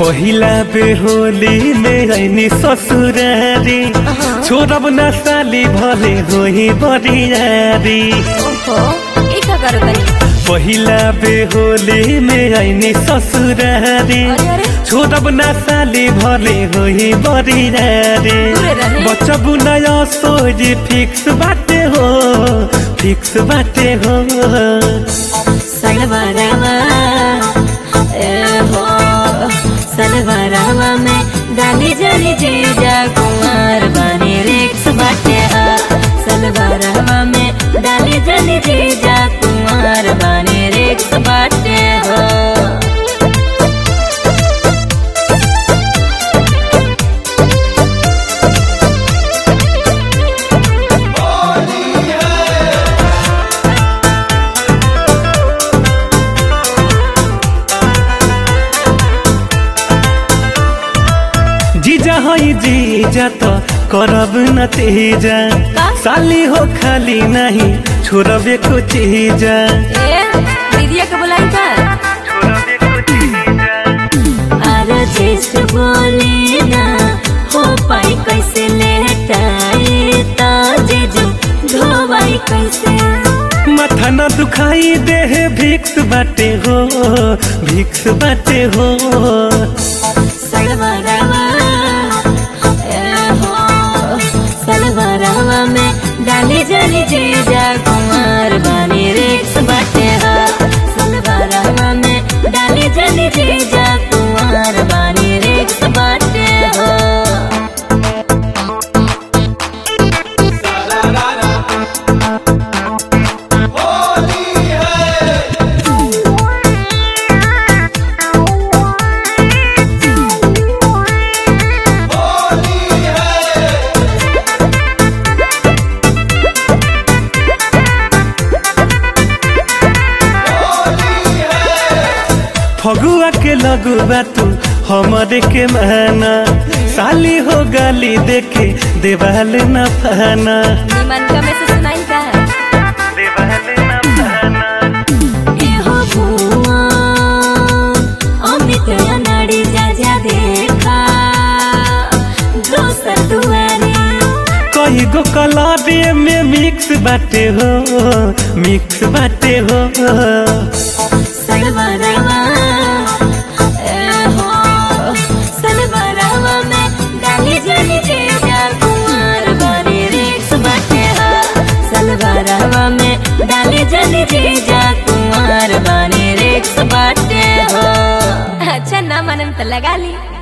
पहिला बेहोली में ऐनी ससुरारी छोड़ब न साली भले होही बरियारी ओहो ई का करो तनी पहिला बेहोली में ऐनी ससुरारी अरे अरे छोड़ब न साली भले होही बरियारी दूरे रहे। बचबू नया सोच फिक्स बाटे हो फिक्स बाटे हो सलवारवा ए हो सलवारवा में डाली जाली जीजा कुमार बानी रिक्स बाटे हा सलवारवा में डाली जाली जीजा कुमार बानी रिक्स बाटे हो जीजा हई जीजा तो करब न तेजा का? साली हो खाली नहीं छोड़बे को चीजा ए दीदिया के बुलाई का छोड़बे को चीजा अरे जेस बोली ना हो पाई कैसे लेटाई ता जीजू धोवाई कैसे माथा न दुखाई देह भिक्स बाटे हो भिक्स बाटे हो सलवारवा ए हो सलवारवा में डाली जाली जीजा कुमार बानी रिक्स बाटे हा सलवारवा में डाली जाली जीजा कुमार बानी रिक्स बाटे हो फगुआ के लगुआ तू हमारे के माना साली हो गाली देखे देवाल न फाना निमन का में से सुनाई का है देवाल न फाना एहो भुआ अमित अनाड़ी जा जा देखा दोसर दुआरे कई गो कलाबे में मिक्स बाटे हो मिक्स बाटे हो सलवारवा एहो सलवारवा में डाली जाली जीजा कुमार बानी रिक्स बाटे हा सलवारवा में डाली जाली जीजा कुमार बानी रिक्स बाटे हो अच्छा ना मनम तो लगा ली